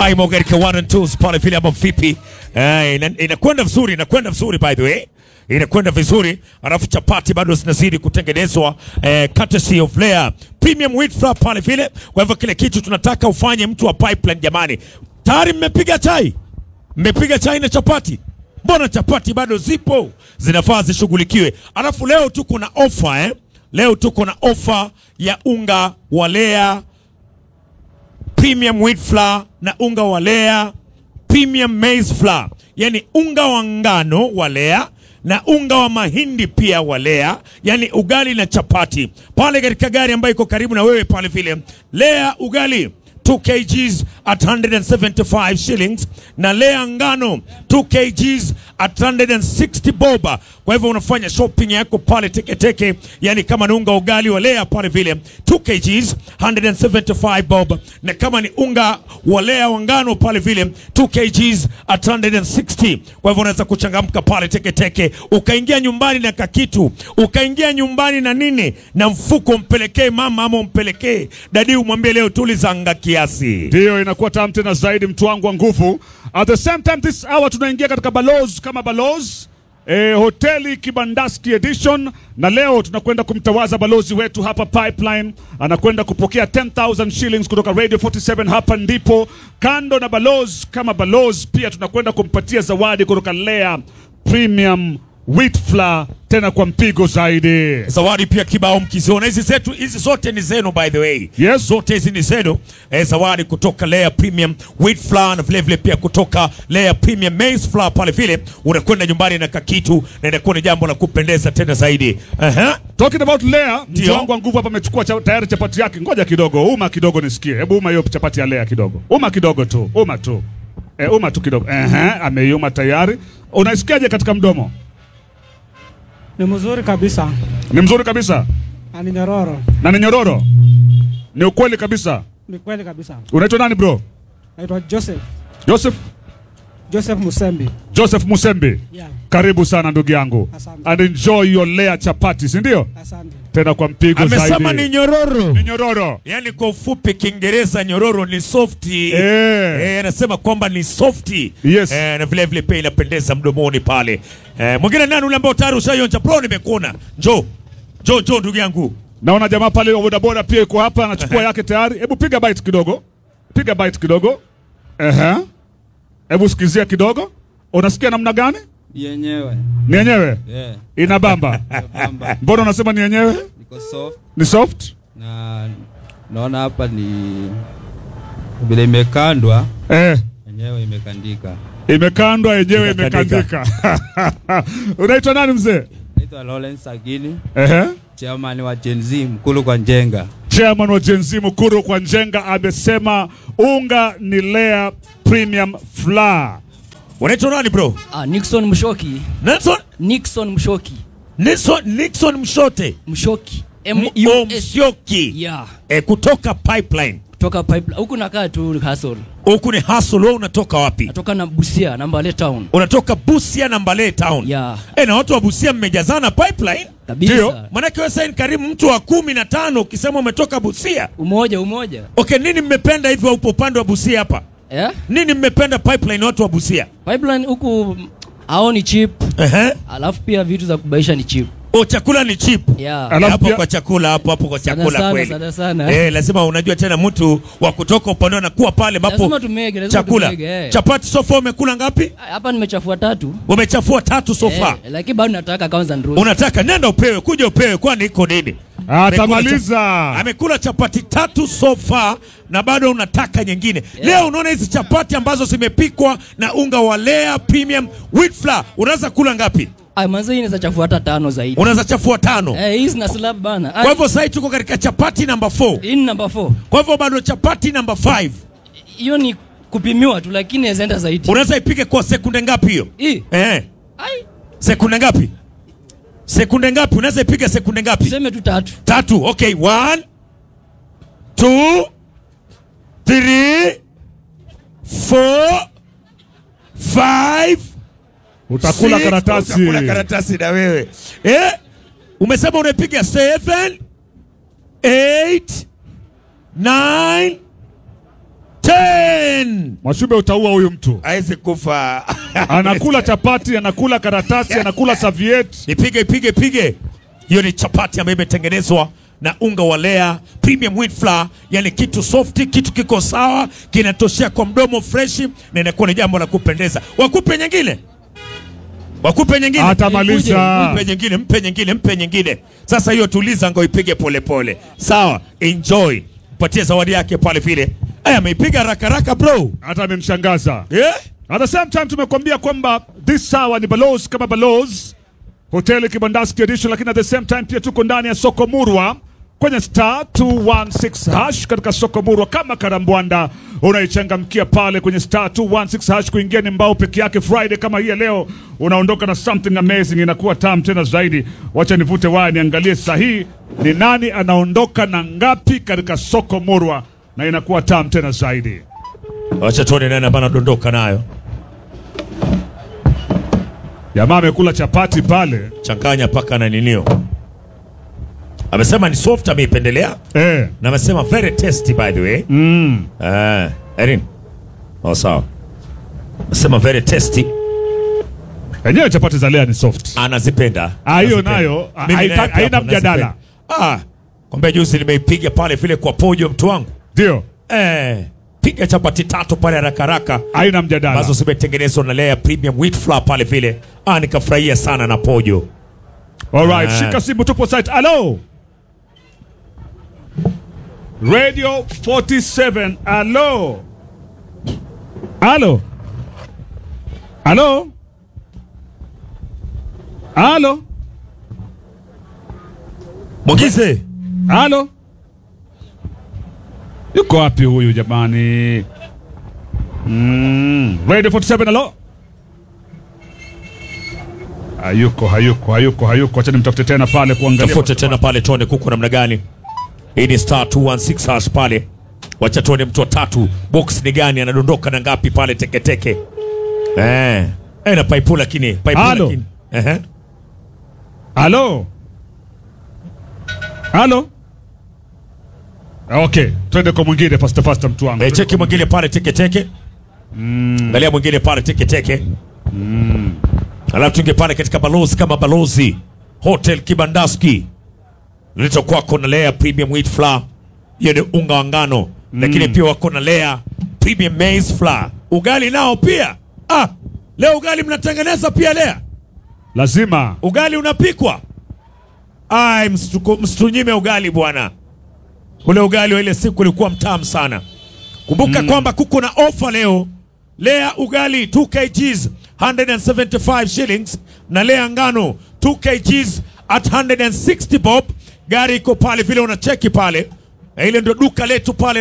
Aimo katika one and twos pale vile ama vipi? Eh, ina- inakwenda vizuri, inakwenda vizuri by the way. Inakwenda vizuri, alafu chapati bado zinazidi kutengenezwa eh, courtesy of Lea Premium Wheat Flour pale vile. Kwa hivyo kile kitu tunataka ufanye mtu wa pipeline jamani. Tayari mmepiga chai? Mmepiga chai na chapati? Mbona chapati bado zipo? Zinafaa zishughulikiwe. Alafu leo tuko na ofa eh? Leo tuko na ofa ya unga wa Lea premium wheat flour na unga wa Lea premium maize flour, yani unga wa ngano wa Lea na unga wa mahindi pia wa Lea, yani ugali na chapati pale katika gari ambayo iko karibu na wewe pale vile. Lea ugali 2 kgs at 175 shillings na Lea ngano 2 kgs at 160 boba. Kwa hivyo unafanya shopping yako pale teketeke, yani kama ni unga wa ugali wa Lea pale vile 2 kgs 175 bob, na kama ni unga wa Lea wa ngano pale vile 2 kgs at 160. Kwa hivyo unaweza kuchangamka pale teketeke, ukaingia nyumbani na kakitu, ukaingia nyumbani na nini na mfuko, mpelekee mama ama umpelekee dadi, umwambie leo tulizanga kiasi. Ndiyo, inakuwa tamu tena zaidi, mtu wangu wa nguvu. At the same time this hour tunaingia katika balozi kama balozi eh, hoteli Kibandaski edition, na leo tunakwenda kumtawaza balozi wetu hapa Pipeline. Anakwenda kupokea 10000 shillings kutoka Radio 47. Hapa ndipo kando na balozi kama balozi, pia tunakwenda kumpatia zawadi kutoka Lea Premium Wheat Flour, tena kwa mpigo zaidi. zawadi pia kibao mkiziona hizi zetu hizi zote ni zenu by the way Yes. zote hizi ni zenu eh, zawadi kutoka Lea Premium Wheat Flour na vile vile pia kutoka Lea Premium Maize Flour pale vile unakwenda nyumbani na kakitu na inakuwa ni jambo la kupendeza tena zaidi Aha. Talking about Lea, mtu Ndio. wangu wa nguvu hapa amechukua cha, tayari chapati yake. Ngoja kidogo, uma kidogo nisikie. Hebu uma hiyo chapati ya Lea kidogo, uma kidogo tu, uma tu, e, uma tu kidogo. Ehe, ameiuma tayari. Unaisikiaje katika mdomo? Ni mzuri kabisa Ni mzuri kabisa na ni nyororo. na ni nyororo, ni ukweli kabisa. Ni kweli kabisa. Unaitwa nani bro? Naitwa Joseph Joseph Joseph Musembi. Joseph Musembi, Yeah, karibu sana ndugu yangu, Asante. and enjoy your Lea chapati, si ndio? asante. Tena kwa mpigo amesema zaidi. ni nyororo Ni nyororo yani kwa ufupi Kiingereza nyororo ni softi Eh. Eh, anasema kwamba ni softi Yes. eh, na vile vile pia inapendeza mdomoni pale eh, mwingine nani ule ambao tayari ushaionja bro nimekuona njoo njoo njoo ndugu yangu Naona jamaa pale wa bodaboda pia yuko hapa anachukua yake tayari. Hebu piga bite kidogo, piga bite kidogo. Ehe, hebu sikizia kidogo. Unasikia namna gani? yenyewe Ni yenyewe yeah. ina bamba. Bamba Mbona unasema ni yenyewe? niko soft Ni soft? na naona hapa ni vile imekandwa Eh, yenyewe imekandika. imekandwa yenyewe Imekandika. imekandika. Unaitwa nani mzee? Naitwa Lawrence Agini, Ehe. chairman wa Gen Z Mkulu kwa Njenga. Chairman wa Gen Z Mukuru kwa Njenga amesema unga ni Lea Premium Flour. unaitwa nani bro Ah, Nixon Mshoki. Nelson Nixon Mshoki. Nixon, Nixon Mshote Mshoki. M M- U O S. Msyoki Yeah. eh, kutoka pipeline Kutoka pipeline. Huku nakaa tu hustle. huku ni hustle wewe unatoka wapi Natoka na Busia, Nambale town. unatoka Busia na Mbale town Yeah. eh, na watu wa Busia mmejazana pipeline Kabisa. Ndio. manake wewe sasa ni karibu mtu wa kumi na tano ukisema umetoka Busia Umoja, umoja. okay nini mmependa hivyo upo upande wa Busia hapa Eh? nini mmependa pipeline watu wa Busia Pipeline huku hao ni cheap. Ehe. Alafu pia vitu za kubaisha ni cheap. O, chakula ni cheap Yeah. Alafu hapo pia- kwa chakula hapo hapo kwa Sana chakula sana, kweli sana sana. eh, lazima unajua tena mtu wa kutoka upande anakuwa pale ambapo Lazima tumege, lazima chakula tumege, eh. chapati sofa umekula ngapi Hapa nimechafua tatu. umechafua tatu sofa Eh, lakini bado nataka kwanza nruhusu. unataka nenda upewe kuja upewe kwani iko nini Atamaliza. amekula chapati tatu so far na bado unataka nyingine leo unaona hizi chapati ambazo zimepikwa na unga wa Lea Premium Wheat Flour unaweza kula ngapi Ah, manze hii inaweza chafua hata tano zaidi. unaweza chafua tano Eh, hii zina slab bana. kwa hivyo sasa tuko katika chapati namba 4 hii ni number 4. kwa hivyo bado chapati namba 5 Hiyo ni kupimiwa tu lakini inaweza enda zaidi. unaweza ipike kwa sekunde ngapi hiyo Hii. eh Ai, sekunde ngapi sekunde ngapi unaweza ipiga sekunde ngapi tuseme tu tatu. tatu okay one two three four five Utakula six. karatasi. Utakula karatasi na wewe eh? umesema unapiga seven eight nine 10 Mwashube utaua huyu mtu. aweze kufa Anakula chapati, anakula karatasi, anakula serviette. Ipige ipige ipige. Hiyo ni chapati ambayo imetengenezwa na unga wa Lea premium wheat flour, yani kitu soft, kitu kiko sawa, kinatoshea kwa mdomo fresh, na inakuwa ni jambo la kupendeza. Wakupe nyingine, wakupe nyingine, Atamaliza. mpe nyingine, mpe nyingine, mpe nyingine. Sasa hiyo tuliza, ngo ipige polepole, sawa. Enjoy, mpatie zawadi yake pale vile. Aya, ameipiga haraka haraka bro, Hata amemshangaza. yeah? At the same time tumekuambia kwamba this hour ni Balozi kama Balozi hoteli Kibandaski edition, lakini at the same time pia tuko ndani ya soko Murwa kwenye star 216 hash katika soko Murwa. Kama karambwanda unaichangamkia pale kwenye star 216 hash, kuingia ni mbao peke yake. Friday kama hii ya leo unaondoka na something amazing, inakuwa tamu tena zaidi. Wacha nivute waya niangalie sahihi ni nani anaondoka na ngapi katika soko Murwa, na inakuwa tamu tena zaidi. Wacha tuone nani ambaye anadondoka nayo. Jamaa amekula chapati pale changanya paka na ninio. Amesema ni soft, ameipendelea eh. na amesema very tasty by the way. Mm. Eh, Erin. Oh, sawa. Amesema very tasty, Enyewe chapati za lea ni soft. anazipenda. Ah, hiyo Anazipenda. nayo, ah, Mimi haita- naye pia haina hapo mjadala. nazipenda. Ah, kwambia juzi nimeipiga pale vile kwa pojo mtu wangu. Ndio, Eh, piga chapati tatu pale haraka haraka haina mjadala. ambazo zimetengenezwa na Lea premium wheat flour pale vile. Ah, nikafurahia sana na pojo. Alright, Ah. shika simu tupo site. Hello. Radio 47. Hello. Hello. Hello. Hello. Mwagize. Halo, yuko wapi huyu jamani? Mm. Radio 47 halo. Hayuko, hayuko, hayuko, hayuko. Acha nimtafute tena pale kuangalia. tafute tena pale tuone kuko namna gani. Hii ni star 216 hash pale, wacha tuone mtu wa tatu box ni gani, anadondoka na ngapi pale teketeke. Eh, eh na paipu lakini paipu Halo. lakini ehe, Halo. Halo. Okay, twende kwa mwingine fasta fasta mtu wangu. eh, cheki mwingine pale teketeke. Angalia mwingine pale teketeke. Alafu tunge pale katika balozi kama balozi Hotel Kibandaski lito kwako na Lea Premium Wheat Flour, hiyo ni unga wa ngano lakini pia wako na Lea Premium Maize Flour, ugali nao pia. Ah, leo ugali mnatengeneza pia Lea, Lazima. ugali unapikwa. Ai, msitu- msitunyime ugali bwana, ule ugali wa ile siku ulikuwa mtamu sana. Kumbuka kwamba kuko na ofa leo. Lea ugali 2 kgs 175 shillings na Lea ngano 2 kgs at 160 bob. Gari iko pale vile unacheki pale, na ile ndio duka letu pale